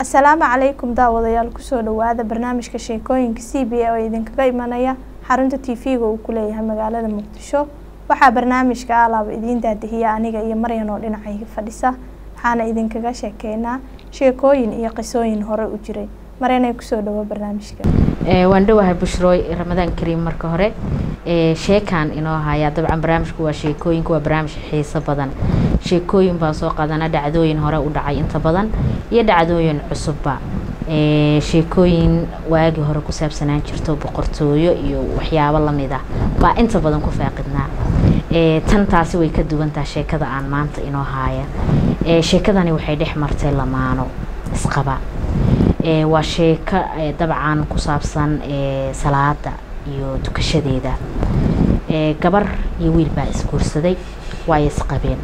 asalaamu calaykum daawadayaal kusoo dhawaada barnaamijka sheekooyinka c b a oo idinkaga imanaya xarunta t v-ga uu ku leeyahay magaalada muqdisho waxaa barnaamijka alaaba idiin daadihiya aniga iyo maryan oo dhinacayga fadhisa waxaana idinkaga sheekeynaa sheekooyin iyo qisooyin hore u jiray maryanay kusoo dhawo barnaamijka waan dhowahay bushrooy ramadaan kariim marka hore sheekaan inoo hayaa dabcan barnaamijku waa sheekooyinka waa barnaamij xiiso badan sheekooyin baan soo qaadana dhacdooyin hore u dhacay inta badan iyo dhacdooyin cusubba sheekooyin waagii hore ku saabsanaan jirto boqortooyo iyo waxyaabo lamid ah baa inta badan ku faaqidnaa tan taasi way ka duwantaha sheekada aan maanta inoo haaya sheekadani waxay dhex martay lamaano isqaba waa sheeko dabcan ku saabsan salaada iyo dukashadeeda gabar iyo wiil baa isguursaday waay isqabeen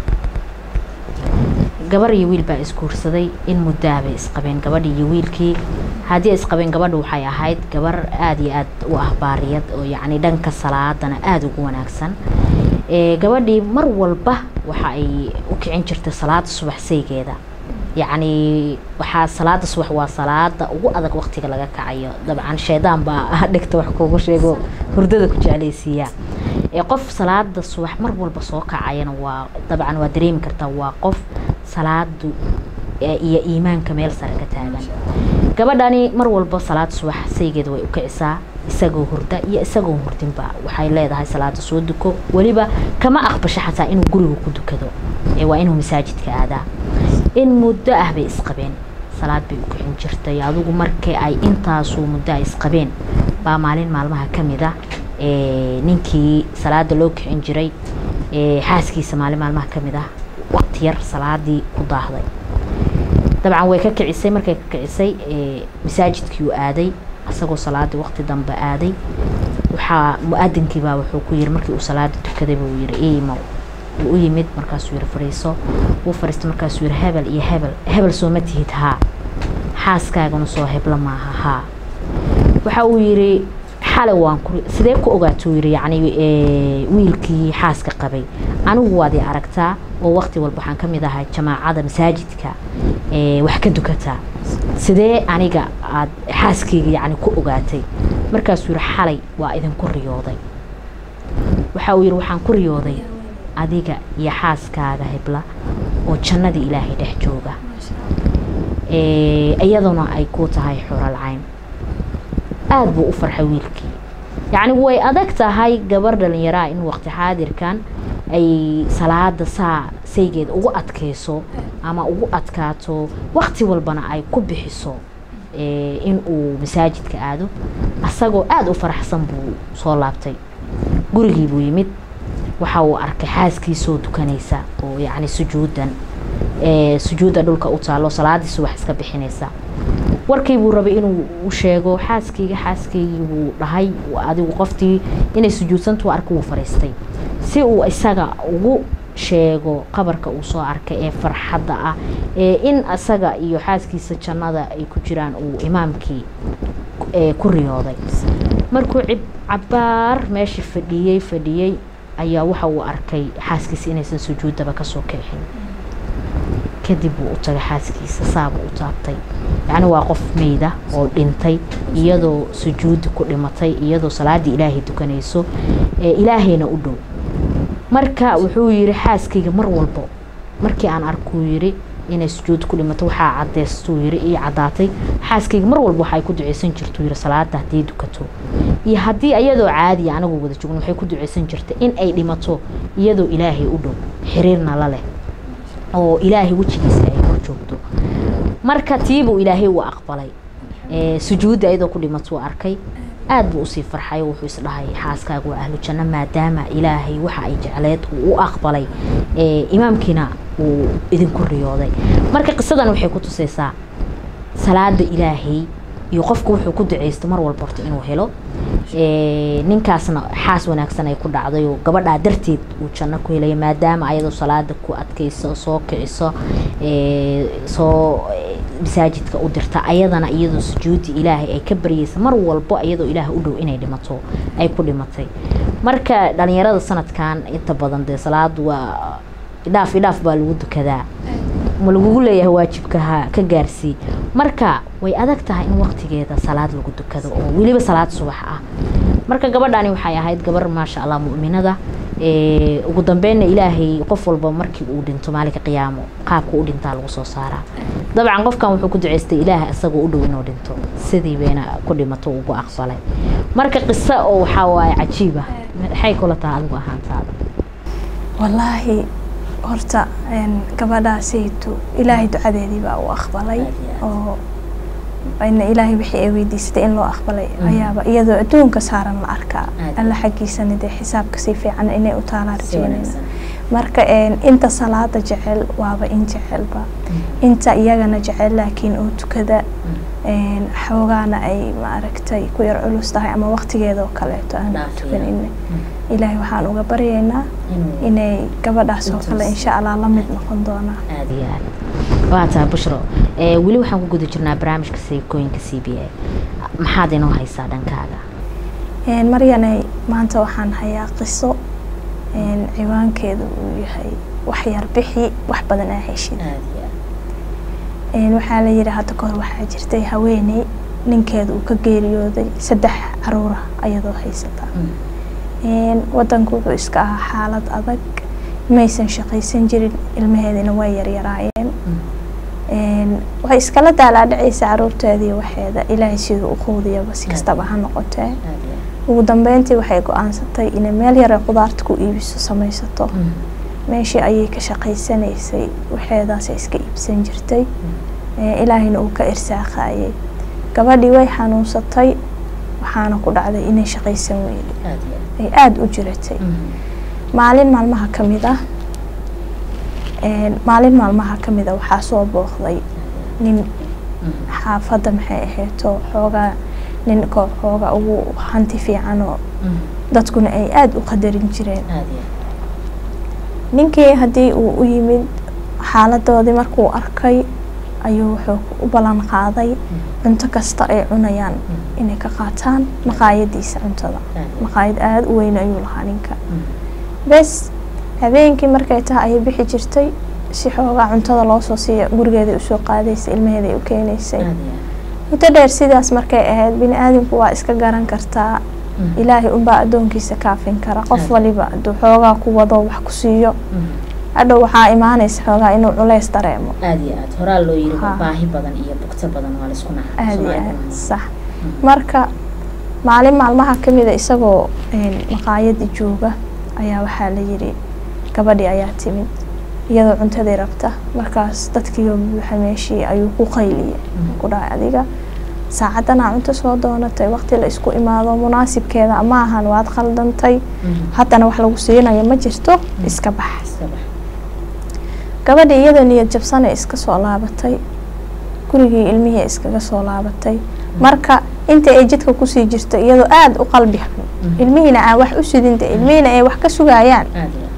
gabar iyo wiil baa isguursaday in muddaabay isqabeen gabadhi iyo wiilkii haddii isqabeen gabadha waxay ahayd gabar aada iyo aad u ah baariyad oo yacni dhanka salaadana aada ugu wanaagsan gabadhii mar walba waxa ay u kicin jirtay salaada subax saygeeda yacni waxaa salaada subax waa salaada ugu adag waqtiga laga kacayo dabcan shaydaan baa dhigta wax kuugu sheego hurdada ku jeclaysiiyaa qof salaada subax mar walba soo kacayana waa dabcan waa dareemi kartaa waa qof salaadu iyo iimaanka meel sare ka taagan gabadhani mar walba salaada subax saygeeda way u kicisaa isagoo hurda iyo isagoo hurdinba waxay leedahay salaada soo duko weliba kama aqbasho xataa inuu guriga ku dukado waa inuu masaajidka aadaa in muddo ah bay isqabeen salaad bay u kicin jirtay adigu markii ay intaasuu muddo ay isqabeen baa maalin maalmaha ka mid a ninkii salaada loo kicin jiray xaaskiisa maalin maalmaha ka mid ah waqti yar salaadii ku daahday dabcan way ka kicisay markay ka kicisay masaajidkii uu aaday isagoo salaadii waqti dambe aaday waxaa mu-adinkii baa wuxuu ku yiri markii uu salaada tukaday buu yiri imo wuu u yimid markaasuu yiri fadhiiso wuu fadhiistay markaasuu yiri hebel iyo hebel hebel sooma tihid haa xaaskaagana soo hebla maaha haa waxa uu yiri xalay waan ku sidee ku ogaatuu yiri yacni wiilkii xaaska qabay anigu waad i aragtaa oo waqti walba waxaan ka mid ahay jamaacada masaajidka wax ka dukataa sidee aniga aad xaaskayga yacni ku ogaatay markaasuu yiri xalay waa idinku riyooday waxa uu yiri waxaan ku riyooday adiga iyo xaaskaaga hebla oo jannadii ilaahay dhex jooga iyaduna ay ku tahay xural cayn aada buu u farxay wiilkii yacni way adag tahay gabar dhalinyaraa in waqti xaadirkan ay salaada saa saygeeda ugu adkayso ama ugu adkaato waqti walbana ay ku bixiso in uu masaajidka aado asagoo aada u faraxsan buu soo laabtay gurigii buu yimid waxa uu arkay xaaskiisoo dukanaysa oo yacni sujuudan sujuudda dhulka u taalo salaadii subax iska bixinaysa warkii buu rabay inuu u sheego xaaskayga xaaskaygii buu dhahay adigu qoftii inay sujuudsantu arka wuu fariistay si uu isaga ugu sheego qabarka uu soo arkay ee farxadda ah ee in isaga iyo xaaskiisa jannada ay ku jiraan uu imaamkii ku riyooday markuu cabaar meesha fadhiyey fadhiyey ayaa waxa uu arkay xaaskiisa inaysan sujuuddaba kasoo kicin kadib wuu u tagay xaaskiisa saabuu u taabtay yacni waa qof meyda oo dhintay iyadoo sujuuddi ku dhimatay iyadoo salaaddii ilaahay dukanayso ee ilaahayna u dhow marka wuxuu yidhi xaaskayga mar walbo markii aan arkuu yidhi inay sujuud ku dhimato waxaa cadeystuu yidhi ii caddaatay xaaskayga mar walba waxay ku duceysan jirtuu yidhi salaada haddii dukato iyo haddii iyadoo caadiya anigu wada joogno waxay ku duceysan jirtay in ay dhimato iyadoo ilaahay u dhow xiriirna la leh oo ilaahay wejigiisa ay ku joogto marka tiibuu ilaahay u aqbalay sujuudda iyadoo ku dhimatuu arkay aada buu usii farxay oo wuxuu isdhahay xaaskaaga waa ahlu janno maadaama ilaahay waxa ay jecleed uu u aqbalay imaamkiina uu idinku riyooday marka qisadan waxay ku tusaysaa salaada ilaahay iyo qofku wuxuu ku duceysto mar walba horta inuu helo ninkaasna xaas wanaagsan ay ku dhacday oo gabadhaa darteed uu janno ku helaya maadaama ayadoo salaada ku adkayso soo kiciso soo masaajidka u dirta ayadana iyadoo sujuudi ilaahay ay ka baryeysa mar walbo iyadoo ilaah u dhow inay dhimato ay ku dhimatay marka dhalinyarada sanadkan inta badan dee salaadu waa idhaaf idhaaf baa lagu dukadaa ma lagugu leeyahay waajibka ha ka gaarsii marka way adag tahay in waqtigeeda salaad lagu dukado oo weliba salaad subax ah marka gabadhani waxay ahayd gabar maasha allah mu'minada ee, ugu dambeynna ilaahay qof walba markii uu dhinto maalinka qiyaamo qaabka u dhintaa lagu soo saaraa dabcan qofkan wuxuu ku duceystay ilaahay isagoo u dhow inuu dhinto sidii bayna ku dhimato ugu aqbalay marka qiso oo waxaa waaye cajiib ah maxay kula tahay adigu ahaantaada wallaahi horta een, gabadhaasaytu ilaahay ducadeedii baa u aqbalay Aad iyo aad. oo ina ilaahay wixii ay weydiisatay in loo aqbalay Mm. ayaaba iyadoo adduunka saaran la arkaa Aad. alla xaggiisana dee xisaabka si fiican inay u taalaa si rajeynayna wanaagsan marka een, inta salaada jecel waaba in jecelba inta iyagana jecel laakiin oo tukada een, xoogaana ay maaragtay ku yar culus tahay ama waqtigeeda oo kaleeto aan Dhaafiya. tukanin ilaahay waxaan uga baryaynaa inuu inay gabadhaas oo kale Intaas. insha allah la mid noqon doonaa aad iyo aad waa tahay bushro ee, weli waxaan ku guda jirnaa barnaamijka seekooyinka c b a maxaad inoo haysaa dhankaaga Een, maryanay maanta waxaan hayaa qiso een, ciwaankeedu uu yahay wax yar bixi wax badan aa heshid Een, waxaa la yidhi hadda kahor waxaa jirtay haweeney ninkeeda uu ka geeriyooday saddex caruura ayadoo haysata Een, wadanku wuxuu iska ahaa xaalad adag maysan shaqaysan jirin ilmaheedina way yaryaraayeen Een, waxay iskala daalaadhacaysa caruurteedii waxeeda ilaahay siduu u quudiyaba si kastaba ha noqotee ugu dambeyntii waxay go-aansatay inay meel yare qudaarta ku iibiso samaysato meeshii ayay ka shaqaysanaysay waxeedaasay iska iibsan jirtay Ee, ilaahayna uu ka irsaaqayay gabadhii way xanuunsatay waxaana ku dhacday inay shaqaysan weyday ay aada u jiratay maalin maalmaha ka mid ah een, maalin maalmaha ka mid a waxaa soo booqday nin xaafadda maxay ahaydoo xoogaa nin koo xooga ugu hanti fiican oo dadkuna ay aada u qadarin jireen ninkii haddii uu u yimid xaaladoodii markuu arkay ayuu wuxuu u ballan qaaday cunto kasta ay cunayaan inay ka qaataan maqaayadiisa cuntada maqaayad aada u weyn ayuu lahaa ninka bes habeenkii markay tahay ayay bixi jirtay si xoogaa cuntada loo soo siiya gurigeeday usoo qaadaysay ilmaheeday u keenaysay muddo dheer sidaas markay ahayd bini aadamku waa iska garan kartaa ilaahay unbaa addoonkiisa kaafin kara qof Aad. waliba hadduu xoogaa ku wado wax ku siiyo hadhow waxaa imaanaysa xoogaa inuu culays dareemo aad iyo aad horaa loo yiri Ha. baahi badan iyo bugto badan waa laisku naca aada iyo aad sax marka maalin maalmaha ka mida isagoo een, maqaayadii jooga ayaa waxaa la yidhi gabadhii ayaa timid iyadoo cuntadii rabta markaas dadkiioo buuxa meeshii ayuu ku qayliyay ku dhahay adiga saacadanaa cunto soo doonatay waqti la isku imaado munaasibkeeda ma ahan waad khaldantay haddana wax lagu siinayo ma jirto iska bax gabadhii iyadoo niyad jabsane iska soo laabatay gurigii ilmihii iskaga soo laabatay marka inta ay jidka kusii jirto iyadoo aada u qalbi xun ilmihiina aan wax u sidinta ilmihiina ay wax ka sugayaan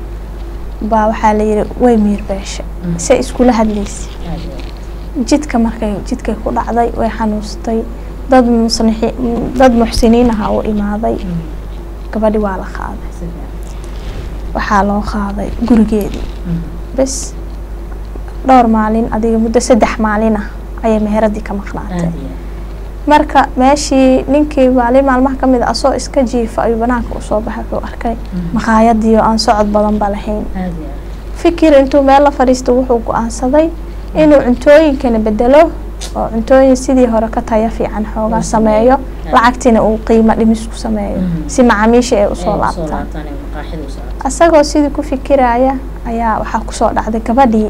baa waxaa la yidhi way miir beesha se iskula hadlaysa jidka markay jidkay ku dhacday way xanuustay dad musnixi dad muxsiniin aha u imaaday gabadhi waa la qaaday waxaa loo qaaday gurigeedii bes dhowr maalin adiga muddo saddex maalin ah ayay meheradii ka maqnaatay marka meeshii ninkii maalin maalmaha ka mid a asoo iska jiifa ayuu banaanka usoo baxay wuxuu arkay maqaayadii oo aan socod badanba lahayn fikir intuu meel la fadhiisto wuxuu go-aansaday inuu cuntooyinkana bedelo oo cuntooyin sidii hore ka taya fiican xoogaa sameeyo lacagtiina uu qiimo dhimis ku sameeyo si macaamiisha ay usoo laabtaan asagoo sidii ku fikiraya ayaa waxaa kusoo dhacday gabadhii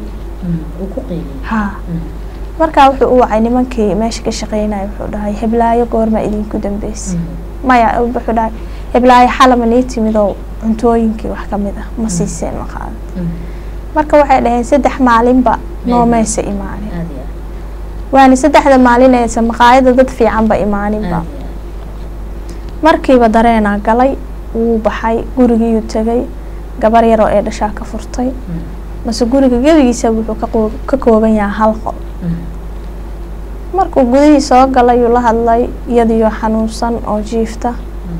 ha markaa wuxuu u wacay nimankii meesha ka shaqeynaya wuxuu dhahay heblaayo goorma idinku dambeysay maya wuxuu dhahay heblaayo xalama nii timidoo cuntooyinkii wax kamid ah ma siiseen maqaada marka waxay dhaheen saddex maalinba noomaysa imaanin waana saddexda maalin aysa maqaayada dad fiicanba imaaninba markiiba dareenaa galay wuu baxay gurigiiyuu tegay gabar yaroo ee dhashaa ka furtay mase guriga gebigiisa wuxuu ka kooban yahay hal qol markuu gudihii soo galayuu la hadlay iyadiyo xanuunsan oo jiifta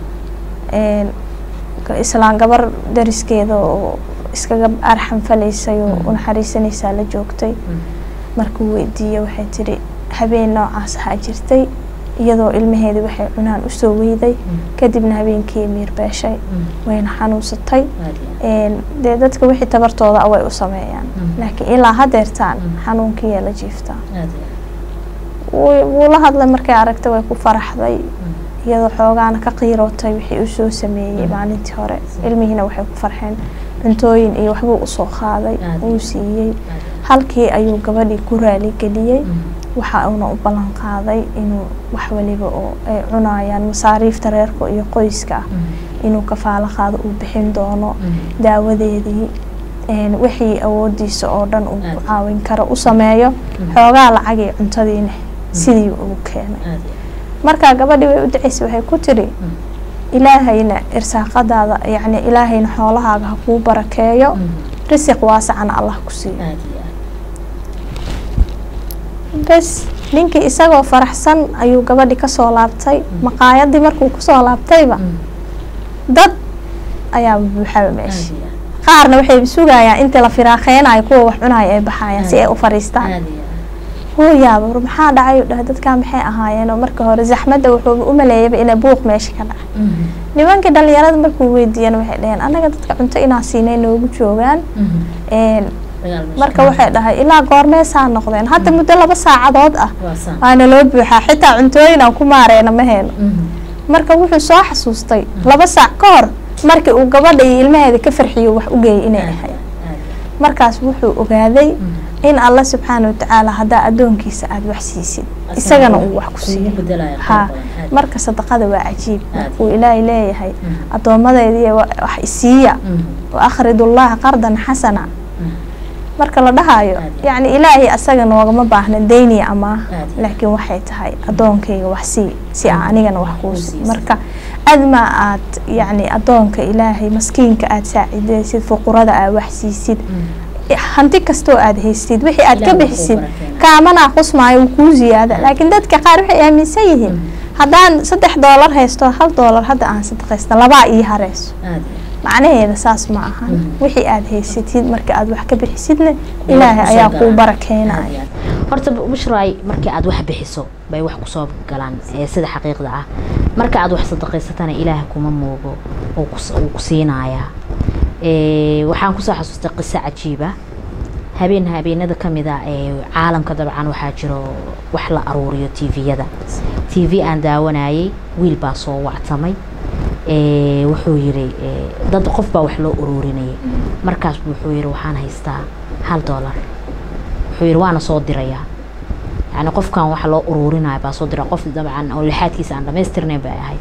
islaan gabar dariskeeda oo iskaga arxan falaysay oo unaxariisanaysaa la joogtay markuu weydiiyey waxay tidhi habeen noocaas ahaa jirtay iyadoo ilmaheedii waxay cunaan usoo weyday kadibna habeenkii miir beeshay wayna xanuunsatay dee dadka wixii tabartooda way u sameeyaan laakiin ilaa hadeertaan xanuunkiiyaa la jiiftaa wuu la hadlay markay aragtay way ku faraxday iyadoo xoogaana ka qiirootay wixii usoo sameeyey maalintii hore ilmihiina waxay ku farxeen cuntooyin iyo waxbuu usoo qaaday uu siiyey halkii ayuu gabadhii ku raaligeliyey waxa uuna u ballan qaaday inuu wax waliba oo ay cunayaan masaariifta reerka iyo qoyska ah inuu kafaalo qaado uu bixin doono daawadeedii wixii awoodiisa oo dhan uu ku caawin karo u sameeyo xoogaa lacagii cuntadiina sidii ugu keenay markaa gabadhii way u dacaysay waxay ku tidhi ilaahayna irsaaqadaada yacni ilaahayna xoolahaaga ha kuu barakeeyo risiq waasacana allah ku siiyo bes ninkii isagoo faraxsan ayuu gabadhi kasoo laabtay maqaayadii markuu kusoo laabtayba dad ayaa buuxaba meesha qaarna waxay sugayaan intii la firaaqeynayo kuwa wax cunayo ay baxayaan si ay u fariistaan hooyaaba war maxaa dhacay dhahay dadkaa maxay ahaayeen oo marka hore zaxmadda wuxuu u maleeyaba ina buuq meesha ka dhacay nimankii dhalinyarada markuu weydiiyana waxay dhaheen annaga dadka cunto inaa siinay noogu joogaan marka waxay dhahay ilaa goormeesaa noqdeen hadda muddo laba saacadood ah waana loo buuxaa xitaa cuntooyin aan ku maareyna ma heeno marka wuxuu soo xasuustay laba saac ka hor markii uu gabadha iyo ilmaheeda ka farxiyo wax u geeyay inay ahayd markaas wuxuu ogaaday in alla subxaana watacaala haddaa addoonkiisa aada wax siisid isagana uu wax ku siiyo ha marka sadaqada waa cajiib uu ilaahay leeyahay addoommadeedii wax isiiya wa akhridullaha qardan xasana marka la dhahayo yacni ilaahay asaga noogama baahna deyniya amaah laakiin waxay tahay addoonkayga wax sii si aan anigana wax kuu sii marka adma aad yacni addoonka ilaahay maskiinka aada saacidaysid fuqurada aad wax siisid hanti kastoo aada haysid wixii aad ka bixisid kaamanaa qusmaayo wuu kuu ziyaada laakiin dadka qaar waxay aaminsan yihiin haddaan saddex doolar haysto hal doolar hadda aan sadaqaysta labaa ii hareyso macnaheeda saas ma aha wixii aada haysatid marka aada wax ka bixisidna ilaahay ayaa kuu barakeynaya horta bushray markii aad wax bixiso bay wax kusoo galaan sida xaqiiqda ah marka aad wax sadaqaysatana ilaah kuma moogo uu ku siinayaa waxaan kusoo xasuustay qiso cajiiba habeen habeenada kamid a ee caalamka dabcan waxaa jiro wax la aruuriyo tviyada t v aan daawanayay wiil baa soo wactamay wuxuu yiri dad qof baa wax loo uruurinayay markaas wuxuu yiri waxaan haystaa hal doolar wuxuu yiri waana soo dirayaa yani qofkan waxa loo uruurinaya baa soo dira qof dabcan oo lixaadkiisa aan dhamaystirnayn bay ahayd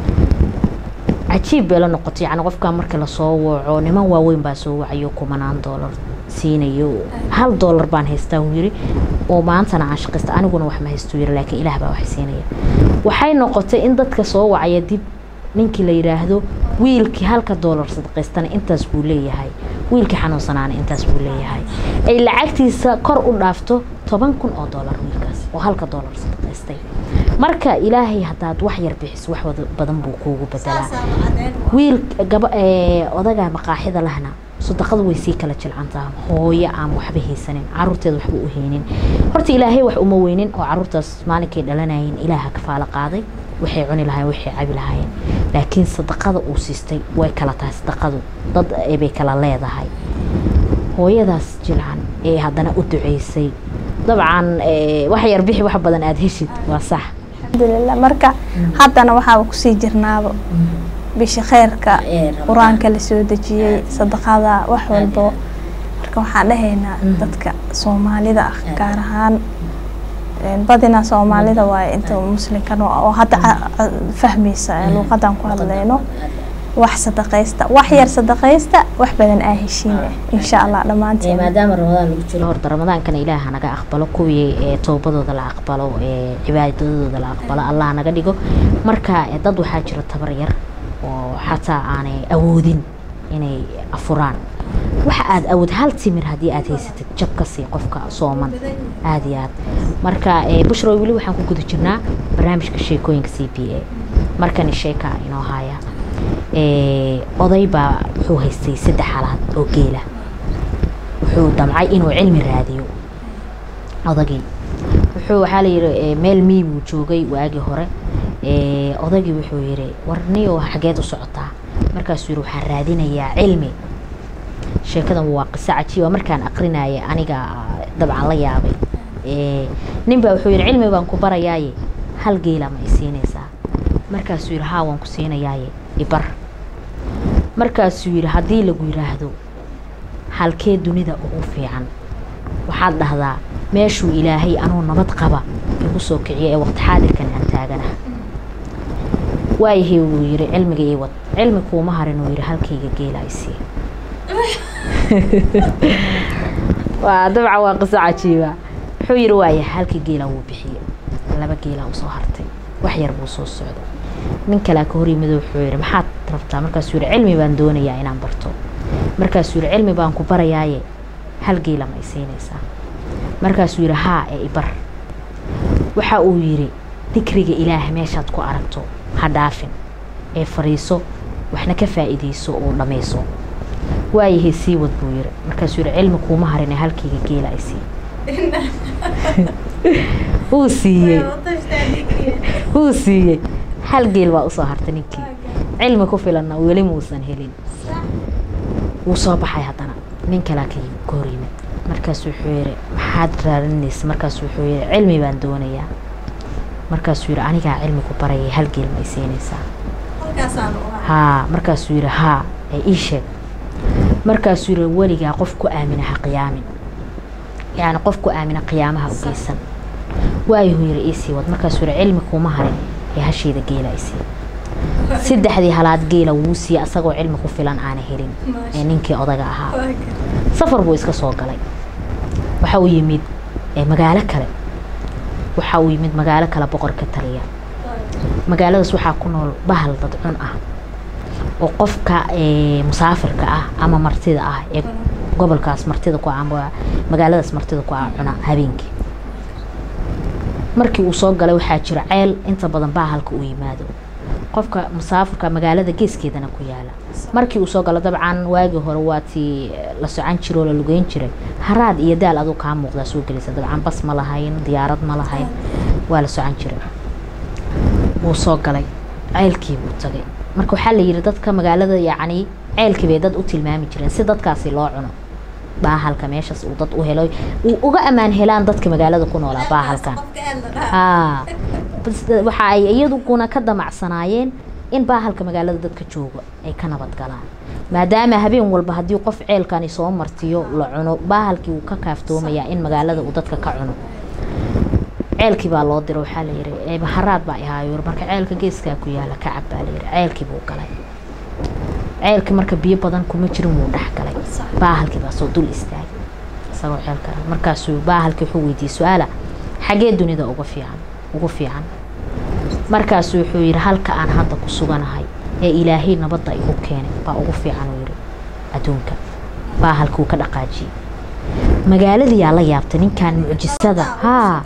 cajiib bay la noqotay yani qofkan marka lasoo waco niman waaweyn baa soo wacayo kumanaan doolar siinayo hal doolar baan haystaa uu yiri oo maantana aan shaqaysta aniguna wax ma haysto yiri laakiin ilaah baa wax siinaya waxay noqotay in dadka soo wacaya dib ninkii la yidhaahdo wiilkii halka doolar sadaqaystana intaas buu leeyahay wiilkii xanuunsanaana intaas buu leeyahay ay lacagtiisa kor u dhaafto toban kun oo doolar wiilkaas oo halka doolar sadaqaystay marka ilaahay haddaad wax yar bixiso wax badan buu kuugu bedelaa wiil gaba odaga maqaaxida lahna sadaqadu way sii kala jilcantaa hooyo aan waxba haysanin caruurteeda waxba u haynin horta ilaahay wax uma weynin oo caruurtaas maalinkay dhalanayeen ilaaha kafaalo qaaday waxay cuni lahayen waxay cabi lahaayeen laakiin sadaqada uu siistay way kala tahay sadaqadu dad bay kala leedahay hooyadaas jilcan ee haddana u duceysay dabcan wax yar bixi wax badan aada heshid waa sax alxamdulilah marka haddana waxaaba kusii jirnaaba bisha kheyrka qur-aanka lasoo dejiyey sadaqada wax walbo marka waxaan dhahaynaa dadka soomaalida ah gaar ahaan badina soomaalida waaye inta muslimkan oo hadda fahmaysa luuqadan ku hadleyno wax sadaqaysta wax yar sadaqaysta wax badan aa heshiine insha allah dhammaanteen maadaama ramadaan lagu jiro horta ramadaankana ilaah naga aqbalo kuwii ee toobadooda la aqbalo ee cibaadadooda la aqbalo allah naga dhigo marka dad waxaa jira tabar yar oo xataa aanay awoodin inay afuraan waxa aada awood hal timir haddii aad haysatid jab ka sii qofka sooman aada iyo aad marka bushro weli waxaan ku guda jirnaa barnaamijka sheekooyinka c b a markani sheeka inoo haya oday baa wuxuu haystay saddex halaad oo geela wuxuu damcay inuu cilmi raadiyo odagii wuxuu waxaa layidhi meel miy buu joogay waagii hore odagii wuxuu yidhi warniyo xageed u socotaa markaasuu yidhi waxaan raadinayaa cilmi sheekadan waa qiso cajiiba markaan aqrinaya aniga dabcan la yaabay nin baa wuxuu yidhi cilmi baan ku barayaaye hal geela ma i siinaysaa markaasuu yidhi haa waan ku siinayaaye ibar markaasuu yidhi haddii lagu yidhaahdo halkee dunida ugu fiican waxaad dhahdaa meeshuu ilaahay anuu nabad qaba igu soo kiciyo ee waqti xaadirkan aan taaganaha waayahay wuu yidhi cilmiga ii wad cilmi kuuma harin uu yidhi halkayga geela isii waa dabcan waa qiso cajiiba wuxuu yidhi waaya halka geela wuu bixiyey laba geela usoo hartay wax yar buu soo socday nin kalea ka hor yimid wuxuu yidhi maxaad rabtaa markaasuu yidhi cilmi baan doonayaa inaan barto markaasuu yidhi cilmi baan ku barayaaye hal geela ma i siinaysaa markaasuu yidhi haa ee ibar waxa uu yidhi dikriga ilaah meeshaad ku aragto ha dhaafin ee fadhiiso waxna ka faa'iidayso oo dhammayso waayahay sii wad buu yidhi markaasuu yidhi cilmi kuuma harin ee halkayga geela ay sii wuu siiyey wuu siiyey hal geel baa usoo hartay ninkii cilmi ku filanna weli muusan helin wuu soo baxay haddana nin kalaa ka ka hor yimid markaasu wuxuu yidhi maxaad raadinaysa markaasu wuxuu yidhi cilmi baan doonayaa markaasuu yidhi anigaa cilmi ku barayay hal geel ma i siinaysaa haa markaasuu yidhi haa ee ii sheeg markaasuu yidhi weligaa qof ku aamina ha qiyaamin yacni qof ku aamina qiyaamaha u geysan waayuhu yidhi iisii wad markaasuu yidhi cilmi kuuma harin ee hashayda geela isii saddexdii halaad geela wuu siiyey asagoo cilmi ku filan aana helin ee ninkii odaga ahaa safar buu iska soo galay waxa uu yimid magaalo kale waxa uu yimid magaalo kale boqor ka taliya magaaladaas waxaa ku nool bahal dad cun ah oo qofka musaafirka ah ama martida ah ee gobolkaas martida ku ama magaaladaas martida ku ah cuna habeenkii markii uu soo galay waxaa jira ceel inta badan bahalka uu yimaado qofka musaafirka magaalada geeskeedana ku yaala markii uu soo galo dabcan waagii hore waa tii la socon jiro oo la lugeyn jiray haraad iyo daal aduu kaa muuqdaa soo gelisa dabcan bas ma lahayn diyaarad ma lahayn waa la socon jiray wuu soo galay ceelkii buu tagay marka waxaa la yidhi dadka magaalada yacni ceelkii bay dad u tilmaami jireen si dadkaasi loo cuno baahalka meeshaas uu dad u helo uu uga ammaan helaan dadka magaalada ku noolaa baahalkan haa waxa ay iyaduguna ka damacsanaayeen in baahalka magaalada dadka jooga ay ka nabad galaan maadaama habeen walba haddii qof ceelkani soo martiyo la cuno baahalkii wuu ka kaaftoomayaa in magaalada uu dadka ka cuno ceelkii baa loo dira waxaa la yihi haraad baa ihaayo marka ceelka geeskaa ku yaala kacab baa la yihi ceelkii buu galay ceelkii marka biyo badan kuma jirin wuu dhex galay baahalkii baa soo dul istaagay isagoo ceelka markaasuu baahalkii wuxuu weydiiyey su-aala xagee dunida uga fiican ugu fiican markaasuu wuxuu yidhi halka aan hadda ku suganahay ee ilaahay nabadda igu keenay baa ugu fiican uu yidhi adduunka baahalkii wuu ka dhaqaajiyey magaaladiyaa la yaabtay ninkan mucjisada haa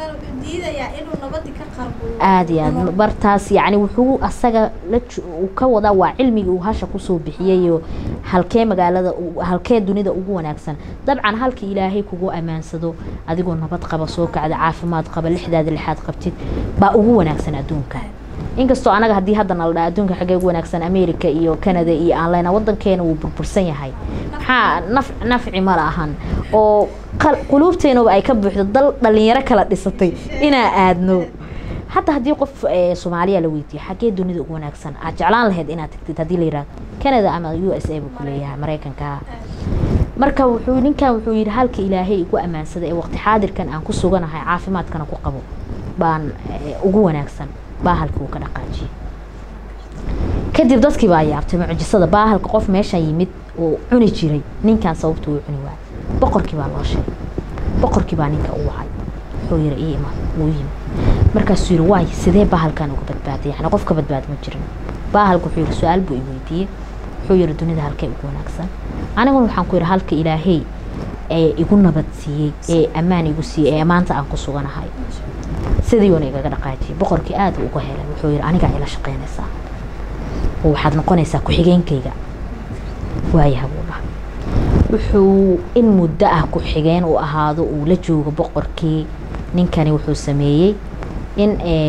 aada iyo aad bartaas yacni wuxuu asaga la uu ka wadaa waa cilmigii uu hasha kusoo bixiyayo halkee magaalada halkee dunida ugu wanaagsan dabcan halka ilaahay kugu ammaansado adigoo nabad qaba soo kacda caafimaad qaba lixdaada lixaad qabtid baa ugu wanaagsan adduunka inkastoo anaga haddii hadda nala dhaa adduunka xaggee ugu wanaagsan america iyo canada iyo aan leyna wadankeena wuu burbursan yahay maxaa naf nafci ma lahan oo quluubteenaba ay ka buuxdo dal dhalinyaro kala dhisatay inaa aadno hadda haddii qof soomaaliya la weydiiyo xaggee dunida ugu wanaagsan aad jeclaan lahayd inaad tagtid haddii la yihahdo canada ama u s a buu ku leeyahay maraykanka marka wuxuu ninkan wuxuu yidhi halka ilaahay igu ammaansaday ee waqti xaadirkan aan ku suganahay caafimaadkana ku qabo baan ugu wanaagsan baahalka uu ka dhaqaajiyey kadib dadkii baa yaabtay mucjisada baahalka qof meeshan yimid oo cuni jiray ninkan sababta uu cuni waayay boqorkii baa loo sheegay boqorkii baa ninka u wacay wuxuu yidhi ii imaad wuu yimid markaasuu yidhi waay sidee baahalkan uga badbaaday yani qof ka badbaad ma jirin baahalka wuxuu yidhi su-aal buu i weydiiyey wuxuu yidhi dunida halkee ugu wanaagsan aniguna waxaan ku yidhi halka ilaahay ee igu nabad siiyey ee ammaan igu siiyey ee maanta aan ku suganahay sidiiuna igaga dhaqaajiyay boqorkii aada uga helay wuxuu yidhi anigaa ila shaqaynaysaa oo waxaad noqonaysaa ku-xigeenkayga waayaha buu dhahay wuxuu in muddo ah ku-xigeen uu ahaado uu la joogo boqorkii ninkani wuxuu sameeyey in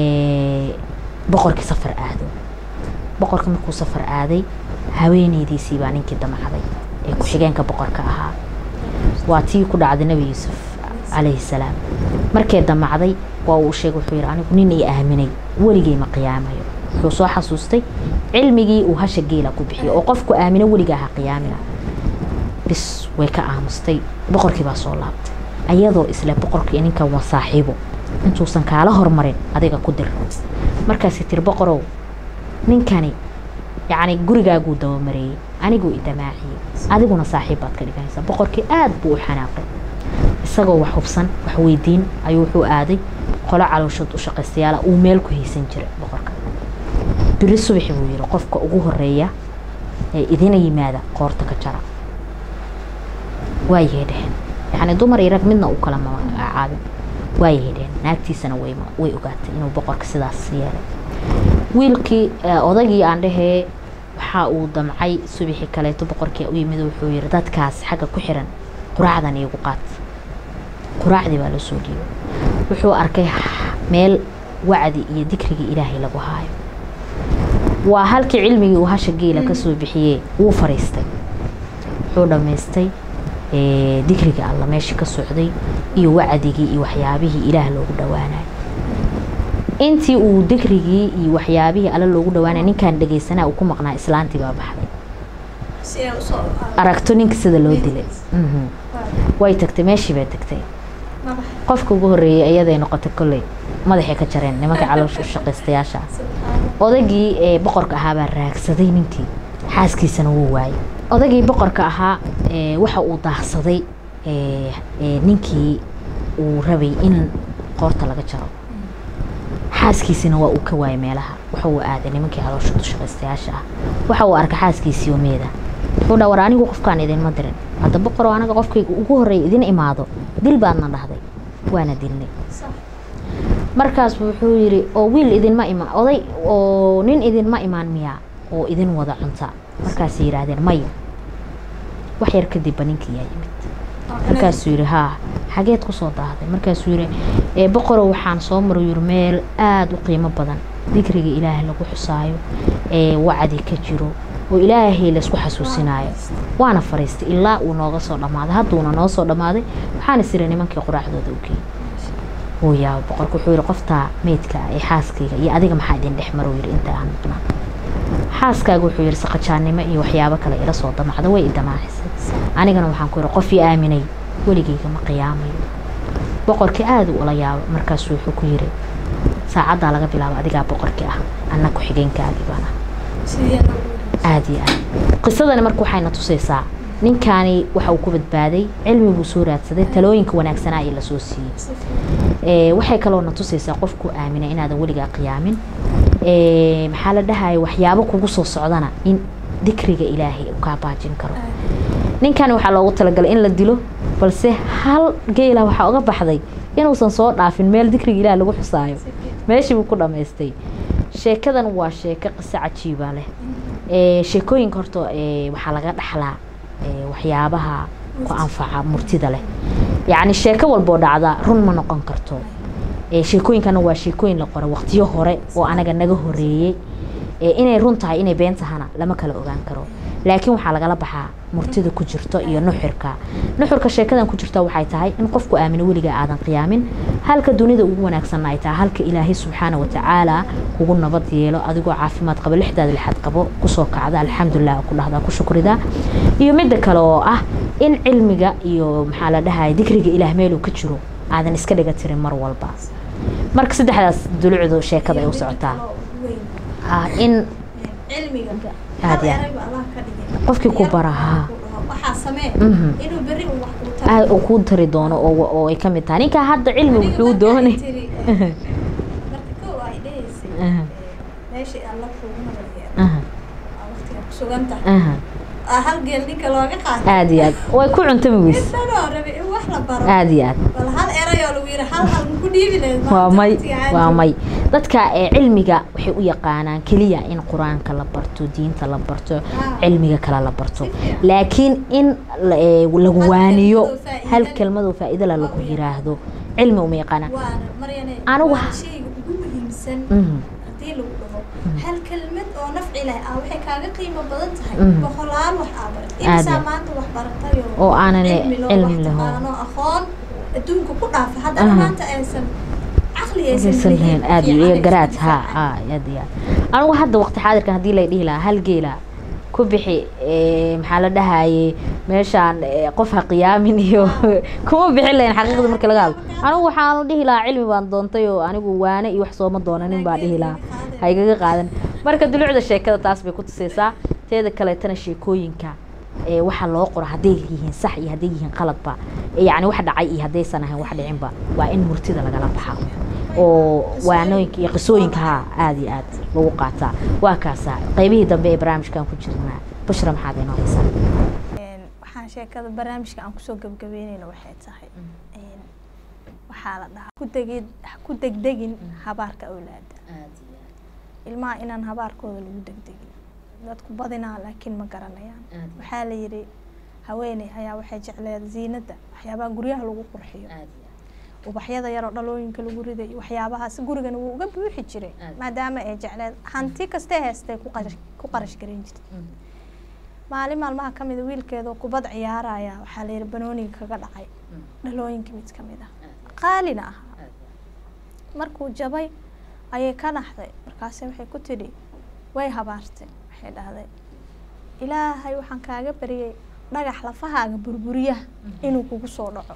boqorkii safar aado boqorka markuu safar aaday haweeneydiisii baa ninkii damacday ee ku-xigeenka boqorka ahaa waa tii ku dhacday nebi yuusuf calayhi salaam markee damacday waa uu sheegay wuxuu yidhi anigu nin i aaminay weligay ma qiyaamayo wuxuu soo xasuustay cilmigii uu hasha geela ku bixiyo oo qofku aamino weligaa ha qiyaamina bis way ka aamustay boqorkii baa soo laabtay ayadoo isle boqorkii ninkan waa saaxiibo intuusan kaala hormarin adiga ku dir markaasi tiri boqorow ninkani yacni gurigaaguu dabamareeyey aniguu i damaaciyey adiguna saaxiib baad ka dhiganaysaa boqorkii aada buu u xanaaqay isagoo wax hubsan wax weydiin ayuu wuxuu aaday qolo calooshood u shaqaystayaala uu meel ku haysan jiray boqorka biri subaxi buu yidhi qofka ugu horeeya ee idina yimaada qoorta ka jara waayay dheheen yacni dumar iyo rag midna uu kala magacaabin waayay dheheen naagtiisana way way ogaatay inuu boqorka sidaas yeelay wiilkii odagii aan dhehee waxa uu damcay subaxii kaleeto boqorkii u yimid wuxuu yidhi dadkaas xagga ku xiran quraacdan iigu qaat quraacdii baa loo soo dhiibay wuxuu arkay meel wacdi iyo dikrigii ilaahay lagu haayo waa halkii cilmigii uu hasha geela kasoo bixiyey wuu fariistay wuxuu dhammaystay dikrigii alla meesha ka socday iyo wacdigii iyo waxyaabihii ilaah loogu dhowaanayo intii uu dikrigii iyo waxyaabihii alle loogu dhawaanay ninkaan dhegeysanaa uu ku maqnaa islaantii baa baxday aragto ninka sida loo dilay way tagtay meeshii bay tagtay qofka ugu horreeyey iyaday noqotay kolley madaxay ka jareen nimanka caloosha u shaqaystayaasha odagii ee boqorka ahaa baa raagsaday ninkii xaaskiisana wuu waayey odagii boqorka ahaa waxa uu daahsaday ninkii uu rabay in qoorta laga jaro xaaskiisina waa uu ka waayay meelaha waxa uu aaday nimankii caloosha dushaqaystayaasha ah waxa uu arkay xaaskiisii oo meeda wuxuu dha war anigu qofkaan idinma dirin hadda boqoroo anaga qofkayga ugu horreeya idin imaado dil baadna dhahday waana dilnay markaas wuxuu yidhi oo wiil idinma imaan oday oo nin idinma imaan miyaa oo idin wada cunta markaasay yidhaahdeen maya wax yar kadibba ninkii yaa yimid markaasuu yidhi haa xageed kusoo daahday markaasuu yidhi boqorow waxaan soo maray yiri meel aada u qiimo badan dikriga ilaahay lagu xusaayo ee wacdi ka jiro oo ilaahay laysku xasuusinaayo waana fariistay ilaa uu nooga soo dhammaaday hadduuna noo soo dhammaaday waxaana sira nimankii quraacdooda u geeyey wuu yaaba boqorka wuxuu yidhi qoftaa meydka ee xaaskayga iyo adiga maxaa idin dhex maro yidhi inta aan maqnaa xaaskaaga wuxuu yidhi saqajaannimo iyo waxyaabo kale ila soo damacda way i damaacisay anigana waxaan ku yidhi qof ii aaminay weligayga ma qiyaamayo boqorkii aada u ula yaaba markaasuu wuxuu ku yidhi saacaddaa laga bilaabo adigaa boqorkii ah anna ku-xigeenkaagii baan ah aada iyo aad qisadani marka waxayna tusaysaa ninkaani waxa uu ku badbaaday cilmi buu soo raadsaday talooyinka wanaagsanaa ee lasoo siiyey waxay kaloona tusaysaa qofku aaminay inaadan weligaa qiyaamin maxaa la dhahaya waxyaabo kugu soo socdana in dikriga ilaahay uu kaa baajin karo ninkani waxaa loogu talagalay in la dilo balse hal geela waxaa uga baxday inuusan soo dhaafin meel dikriga ilaah lagu xusaayo meeshii buu ku dhammaystay sheekadan waa sheeko qiso cajiiba leh sheekooyinka horta waxaa laga dhaxlaa waxyaabaha ku anfaca murtida leh yacni sheeko walboo dhacda run ma noqon karto sheekooyinkana waa sheekooyin la qoray waqtiyo hore oo anaga naga horeeyey inay run tahay inay been tahana lama kala ogaan karo laakiin waxaa lagala baxaa murtida ku jirto iyo nuxurka nuxurka sheekadan ku jirta waxay tahay in qofku aamino weligaa aadan qiyaamin halka dunida ugu wanaagsanna ay tahay halka ilaahay subxaana watacaala kugu nabad yeelo adigoo caafimaad qabo lixdaada lixaad qabo kusoo kacda alxamdulilah ku dhahdaa ku shukrida iyo midda kale oo ah in cilmiga iyo maxaa la dhahaya dikriga ilaah meeluu ka jiro aadan iska dhiga tirin mar walba marka saddexdaas dulucdu sheekada ay u socotaa in aad ya qofkii ku barahaa uu kuu tari doono oo ay ka mid tahay ninkaa hadda cilmi wuxuu doonay aad iyo aad way ku cuntami weys aad iyo aad waa may waa may dadka cilmiga waxay u yaqaanaan keliya in qur-aanka la barto diinta la barto cilmiga kale la barto laakiin in lagu waaniyo hal kelmadoo faa-idala lagu yiraahdo cilmi uma yaqaanaan waana maryane Anigu waa ha- shayga ugu muhiimsan Mhm. haddii lagu dhaho hal kelmad oo nafci leh ah waxay kaaga qiimo badan tahay Mhm. boqolaal wax aa barat Aad imisaa iyo- maanta wax baratay oo aanan cilmi loo cilmi wax laho taqaano aqoon adduunka ku dhaafa haddana Aha. maanta aysan caqli aysan aysan lahayn lahayn, aad iyo fiican iyo aysan garaad ha difaacaan. ha aad iyo aad anigu hadda waqti xaadirkan haddii lay dhihi lahaa hal geela ku bixi ee, maxaa la dhahaye meeshaan ee, qof ha qiyaamin iyo kuma bixin lahayn xaqiiqda marka laga hadlo anigu waxaanu dhihi lahaa cilmi baan doontay oo anigu waane iyo wax sooma doonanin baa dhihi lahaa ha igaga qaadan marka dulucda sheekada taas bay ku tusaysaa teeda kaleetana sheekooyinka ee waxa loo qoro hadday yihiin sax iyo hadday yihiin qaladba ee yacni wax dhacay iyo haddaysan ahayn wax dhicinba waa in murtida lagala baxa oo waanooyinka iyo qisooyinka ha aada iyo aad lagu qaataa waa kaasa qaybihii dambe ee barnaamijkan ku jirnaa bashra maxaad inoo haysaa Een, waxaan sheekada barnaamijka aan kusoo gabagabeyneyna waxay tahay een, waxaa la dhahaa ku degid ku degdegin habaarka awlaada ilmaha inaan habaarkooda lagu degdegin dadku badinaa laakiin ma garanayaan waxaa la yidhi haweeney ayaa waxay jecleed ziinada waxyaabaha guryaha lagu qurxiyo ubaxyada yaroo dhalooyinka lagu riday waxyaabahaas gurigana wuu uga buuxi jiray Aad. maadaama ay jecleed hanti kastee heestay ku qarash- ku qarash garan jirtay maalin maalmaha ka mida wiilkeedoo kubad ciyaaraya waxaa la yidhi banooniga kaga dhacay dhalooyinka mid ka mid ah qaalina ahaa markuu jabay ayay ka naxday markaase waxay ku tidhi way habaartay waxay dhahday ilaahay waxaan kaaga baryay dhagax lafahaaga burburiyaha inuu kugu soo dhaco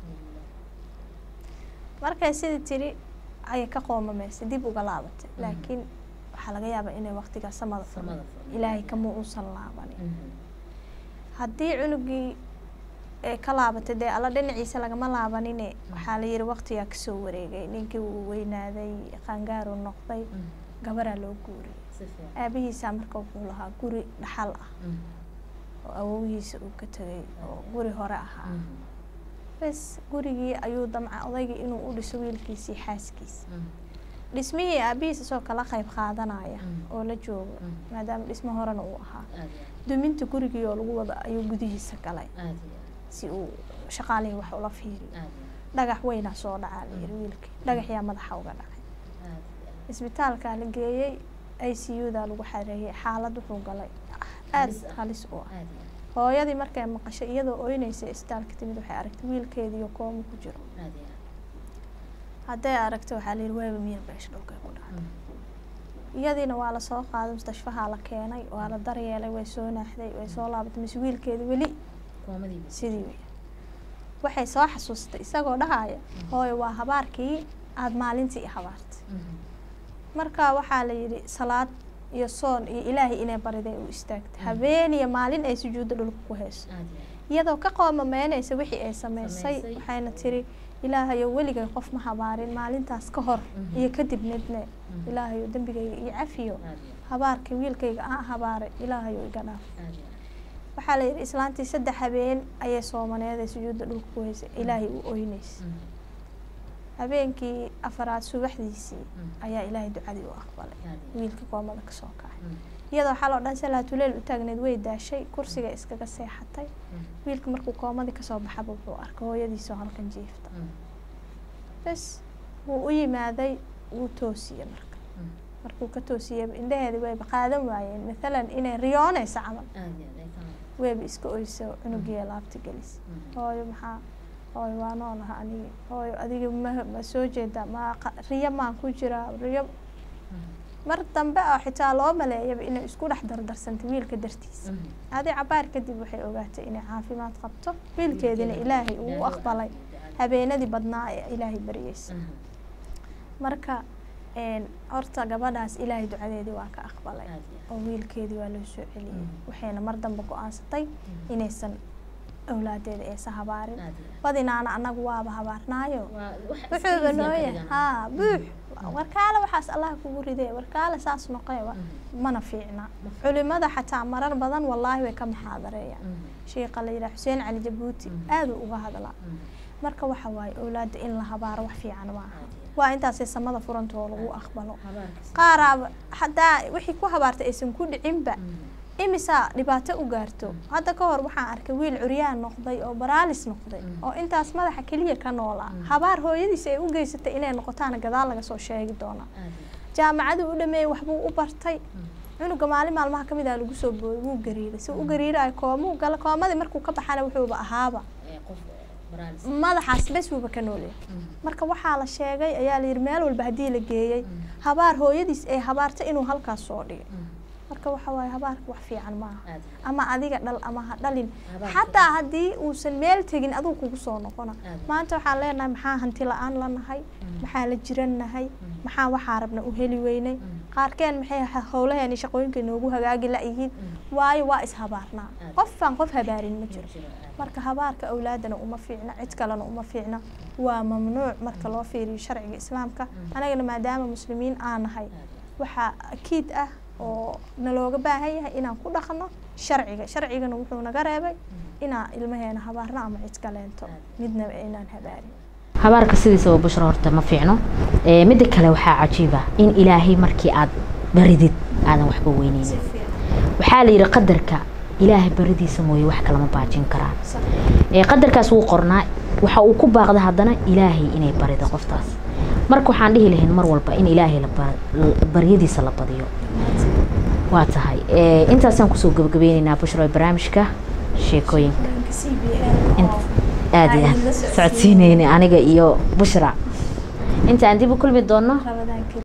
markay sidii tidhi ayay ka qoomamaysay dib uga laabatay laakiin waxaa laga yaabaa inay waqtigaa samada furmay Samada furmay. ilaahay kama uusan laabanin haddii cunugii ee ka laabatay dee alla dhinaciisa lagama laabanine waxaa la yidhi waqtigaa kasoo wareegay ninkii uu weynaaday qaangaaru noqday gabaraa loo guuriyay aabihiisaa marka wuxuu lahaa guri dhaxal ah oo awowihiisa uu ka tegay oo guri hore ahaa bes gurigii ayuu damca odaygii inuu u dhiso wiilkiisii xaaskiisa dhismihii aabihiis isoo kala qayb qaadanaya oo la joogo maadaama dhismo horena uu ahaa duminta gurigii oo lagu wada ayuu gudihiisa galay si uu shaqaalihii wax ula fiiriyo dhagax weynaa soo dhacaa la yiri wiilkii dhagaxyaa madaxa uga dhacay isbitaalkaa la geeyey i c u daa lagu xareeyey xaalad wuxuu galay aada Halis ah. halis u ah hooyadii markay maqashay iyadoo oynaysa isbitaalka timid waxay aragtay wiilkeediiyo koomo ku jiro hadday aragtay waxaa la yidhi waaba miyir beesha dhulkay ku dhacday iyadiina waa lasoo qaaday mustashfahaa la keenay waa la daryeelay way soo naaxday way soo laabatay mise wiilkeedi weli sidii wey waxay soo xasuustay isagoo dhahaya hooyo waa habaarkii aada maalintii i habaartay marka waxaa la yidhi salaad iyo soon iyo ilaahay inay bariday u istaagtay habeen iyo maalin ay sujuudda dhulka ku hayso iyadoo ka qoomameynaysa wixii ay sameysay Samaysay. waxayna tiri ilaahayo weligay qof ma habaarin maalintaas ka hor Mhm. iyo kadib midne ilaahayo dembigayga iyo cafiyo habaarkii wiilkayga aan habaaray ilaahayo iga dhaaf waxaa la yidhi islaantii saddex habeen ayay soomaneed ee sujuudda dhulka ku haysay ilaahay u oyneysay habeenkii afaraad subaxdiisii ayaa ilaahay ducadii u aqbalay wiilka koomada kasoo kacay iyadoo xaloo dhan salaatuleel u taagneed way daashay kursiga iskaga seexatay wiilka markuu koomadii kasoo baxaba wuxuu arkay hooyadiisoo halkan jiifta bes wuu u yimaaday wuu toosiyey marka markuu ka toosiyey indhaheedi wayba qaadan waayeen mathalan inay riyoonaysa camal wayba iska oyso cunugiiya laabta gelis hooyo maxaa hooyo waa noolaha anigi hooyo adiga ma ma soo jeeda ma qa- riyo maan ku jiraa riyo mar dambe oo xitaa loo maleeyaba inay isku dhex dardarsantay wiilka dartiisa adi cabaar kadib waxay ogaatay inay caafimaad qabto wiilkeedina ilaahay uu u aqbalay habeenadii badnaa ee ilaahay baryeysa marka een, horta gabadhaas ilaahay ducadeedii waa ka aqbalay oo wiilkeedii waa loo soo celiyey Mm. waxayna mar dambe go-aansatay inaysan awlaadeeda aysan habaarin badinaana annagu waaba habaarnaayo wuxuuba nooya haa buux warkaale waxaas allah kugu ridee warkaale saas noqee wa- mana fiicna culimada xataa marar badan wallaahi way ka maxaadareeyaan sheekha la yidhaha xuseen cali jabuuti Mm. aaduu uga hadlaa marka waxa waaye awlaadda in la habaaro wax fiican maaha waa intaasay samada furanta oo lagu aqbalo qaaraaba haddaa wixii ku habaartay aysan ku dhicinba imisaa dhibaato u gaarto hadda ka hor waxaan arkay wiil curyaan noqday oo baraalis noqday oo intaas madaxa keliya ka noolaa habaar hooyadiis ay u geysatay inay noqotaana gadaal laga soo sheegi doonaa jaamacaduu u dhameeyey waxbuu u bartay cunuga maalin maalmaha ka mid ah lagu soo booday wuu gariiray si u gariirayo koomuu gala koomadii markuu ka baxana wuxuuba ahaaba madaxaas bes wuuba ka nooleya marka waxaa la sheegay ayaa layidhi meel walba haddii la geeyey habaar hooyadiis ee habaarta inuu halkaas soo dhigay marka waxa waaye habaarka wax fiican maaha ama adiga dhal ama ha dhalin xataa haddii uusan meel tegin aduu kugu soo noqona maanta waxaan leenahay maxaa hanti la-aan la nahay maxaa la jiran nahay maxaa waxaa rabna u heli weynay qaarkeen maxay howlaheeni shaqooyinka noogu hagaagi la-yihiin waayo waa ishabaarnaa qofaan qof habaarin ma jiro marka habaarka awlaadana uma fiicna cid kalena uma fiicna waa mamnuuc marka loo fiiriyo sharciga islaamka anagana maadaama muslimiin aan nahay waxaa akiid ah oo nalooga baahan yahay inaan ku dhaqno sharciga sharcigana wuxuu naga reebay inaan ilmaheena habaarno ama cid kaleento midnaba inaan habaarin habaarka sidiisaba bushra horta ma fiicno midda kale waxaa cajiiba in ilaahay markii aad baridid aadan waxba weyneynin waxaa la yidhi qadarka ilaahay baridiisa mooye wax kalama baajin karaan qadarkaas wuu qornaa waxa uu ku baaqda haddana ilaahay inay barido qoftaas marka waxaan dhihi lahayn mar walba in ilaahay baryadiisa la badiyo waa tahay intaasaan kusoo gabagabeyneynaa bushro barnaamijka sheekooyinka aad iyo aad socodsiineyna aniga iyo bushra intaan dib u kulmi doono